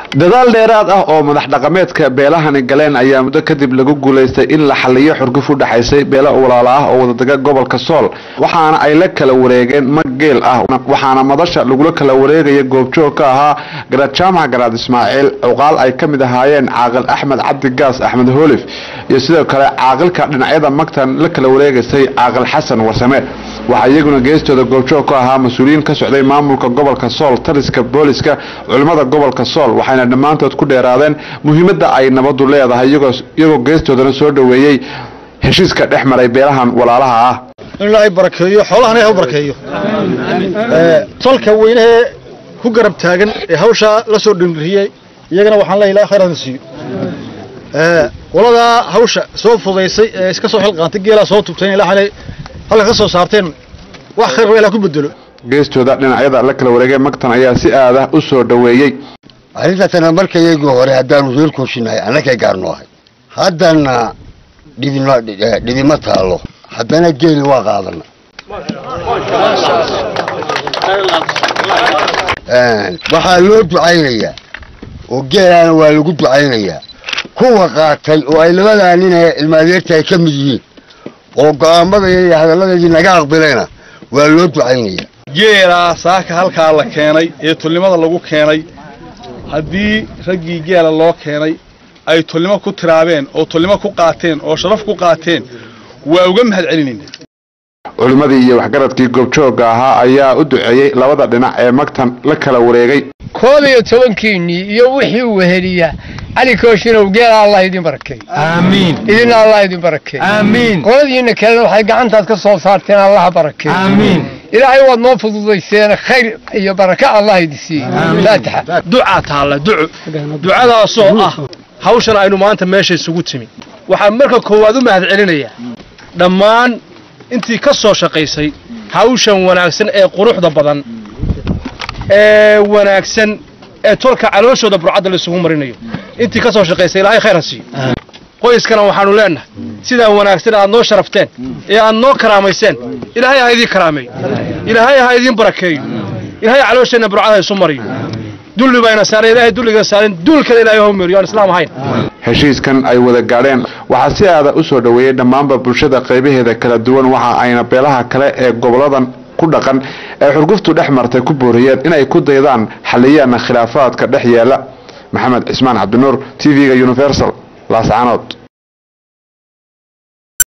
dadaal dheeraad ah oo madax dhaqameedka beelahani galeen ayaa muddo kadib lagu guulaystay in la xaliyo xurguf u dhexaysay beelo walaalo ah oo wadadega gobolka sool waxaana ay la kala wareegeen mag geel ah waxaana madasha lagula kala wareegaya goobjoog ka ahaa garaad jaamac garaad ismaaciil cuqaal ay ka mid ahaayeen caaqil axmed cabdi gaas axmed hoolif iyo sidoo kale caaqilka dhinacyada magtan la kala wareegaysay caaqil xasan warsame waxaa iyaguna geestooda goobjoog ka ahaa mas-uuliyiin ka socday maamulka gobolka sool taliska booliska culimmada gobolka sool waxayna dhammaantood ku dheeraadeen muhiimadda ay nabadu leedahay iyagoo geestoodana soo dhoweeyey heshiiska dhex maray beelahan walaalaha ah in ilaahay barakeeyo xoolahana ilahay u barakeeyo tolka weynahee ku garab taagan ee hawshaa la soo dhinriyey iyagana waxaan leeyahay ilahay khayraadna siiyo qoladaa hawsha soo fudaysay ee iska soo xilqaantay geelaa soo tubteen ilaahay halka ka soo saarteen wax khayr waa ilaah ku bedelo geestooda dhinacyada la kala wareegay magtan ayaa si aada u soo dhoweeyey arrintaasna markayaygii hore haddaanu reer koosinahay annakay gaarno ahay haddana dhibino dhibima taallo haddana geeli waa qaadana waxaa loo ducaynayaa oo geelaana waa lagu ducaynayaa kuwa qaatay oo ay labadaa nin ee ilmaadeerta ay ka mid yihiin oo go'aamadaya iyo hadalladeedii naga aqbilayna waa loo ducaynayaa geelaa saaka halkaa la keenay ee tulnimada lagu keenay haddii raggii geela loo keenay ay tulnimo ku tiraabeen oo tulnimo ku qaateen oo sharaf ku qaateen waa uga mahad celinayna culimmadii iyo waxgaradkii goobjoogga ahaa ayaa u duceeyey labada dhinac ee magtan la kala wareegay koob iyo tobankiinnii iyo wixii weheliya cali kooshinow geela allah idin barakeey aamiin idina allah idin barakeey aamiin qoladiinna kalena waxay gacantaad ka soo saarteen allaha barakeey aamiin ilaahay waad noo fududayseen khayr iyo baraka allah idin siiyey faatixa ducaa taalla duco ducadaasoo ah hawshan aynu maanta meesha isugu timi waxaan marka koowaad u mahad celinayaa dhammaan intii ka soo shaqaysay hawshan wanaagsan ee quruxda badan ee wanaagsan ee tolka calooshooda burcadda la isugu marinayo intii ka soo shaqaysay ilaahay khayr ha siiyo qoyskana waxaanu leennahay sidaa wanaagsan aad noo sharafteen ee aad noo karaamayseen ilaahay ha idiin karaameeyo ilaahay ha idiin barakeeyo ilaahay caloosheenna burcada ha isu mariyo dulli bayna saaran ilaahay dulliga saaran duulkana ilaahay ha meeriyo aan islaam ahayn heshiiskan ay wada gaadheen waxaa si aada u soo dhoweeyey dhammaanba bulshada qaybaheeda kala duwan waxa ayna beelaha kale ee goboladan ku dhaqan ee xurguftu dhex martay ku booriyeen inay ku daydaan xaliyaana khilaafaadka dhex yeela maxamed cismaan cabdinuur t v-ga universal laascaanood